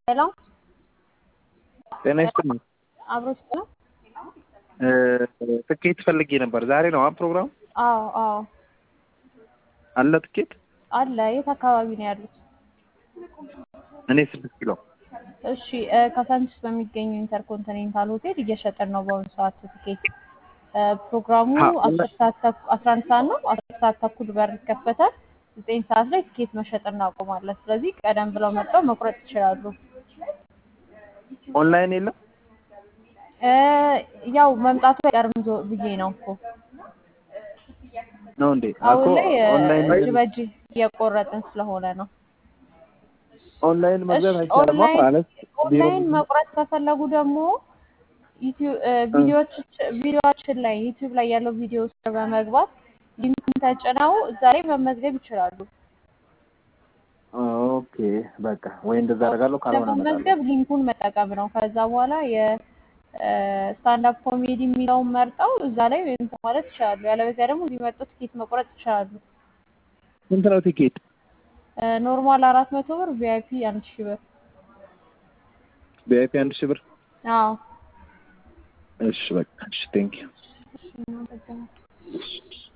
ሄሎ ጤና ይስጥልኝ። አብሮች ነው? ትኬት ፈልጌ ነበር። ዛሬ ነው አ ፕሮግራም አዎ አዎ አለ ትኬት? አለ። የት አካባቢ ነው ያሉት? እኔ ስድስት ኪሎ እሺ እ ካሳንቺስ በሚገኘው ኢንተርኮንቲኔንታል ሆቴል እየሸጥን ነው በአሁኑ ሰዓት ትኬት። እ ፕሮግራሙ አ- አስር ሰዓት ተኩ- አስራ አንድ ሰዓት ነው። አስር ሰዓት ተኩል በር ይከፈታል። ዘጠኝ ሰዓት ላይ ትኬት መሸጥ እናቆማለን። ስለዚህ ቀደም ብለው መጥተው መቁረጥ ይችላሉ። ኦንላይን የለም? እ ያው መምጣቱ አይቀርም ዞ- ብዬ ነው እኮ ነው እንዴ? አሁን እኮ ላይ እ ኦንላይን እጅ በእጅ እየቆረጥን ስለሆነ ነው። ኦንላይን መግዛት እሺ አይቻልም ኦንላይን ማለት ቢሮ ኦንላይን መቁረጥ ከፈለጉ ደግሞ ዩቲዩብ ቪዲዮዎች ቪዲዮዎችን ላይ ዩቲዩብ ላይ ያለው ቪዲዮ ውስጥ በመግባት ሊንኩን ተጭነው እዛ ላይ መመዝገብ ይችላሉ። ኦኬ በቃ ወይ እንደዛ አደርጋለሁ፣ ካልሆነ እመጣለሁ። ለመመዝገብ ሊንኩን መጠቀም ነው። ከዛ በኋላ የስታንዳፕ ኮሜዲ የሚለውን መርጠው እዛ ላይ እንትን ማለት ይችላሉ። ያለበዚያ ደግሞ እዚህ መጥተው ትኬት መቁረጥ ይችላሉ። ስንት ነው ቲኬት? ኖርማል አራት መቶ ብር፣ ቪአይፒ አንድ ሺህ ብር። ቪአይፒ አንድ ሺህ ብር። አዎ እሺ በቃ እሺ፣ ቴንክ ዩ እሺ፣ እናመሰግናለን።